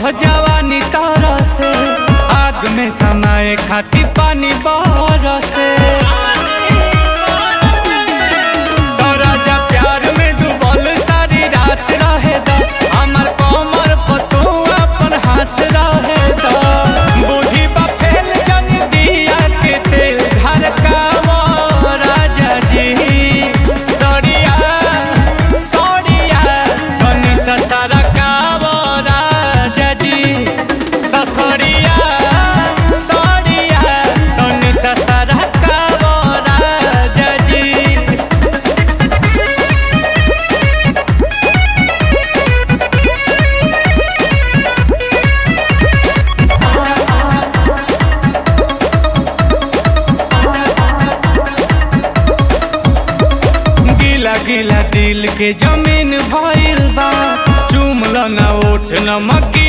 जवानी तारा से आग में समाए खाती पानी बरसे तोरा जा प्यार में डूबल सारी रात रहे दा हमर कमर पर तू अपन हाथ रहे दा बूढ़ी बा फैल जन दिया के तेल घर का वो राजा जी सड़िया सड़िया तनी सा सारा का वो राजा जी सड़िया सड़िया तनी सा सारा का वो राजा जी गिला गिला दिल के जमीन भइल बा चुमल न उठ न मकी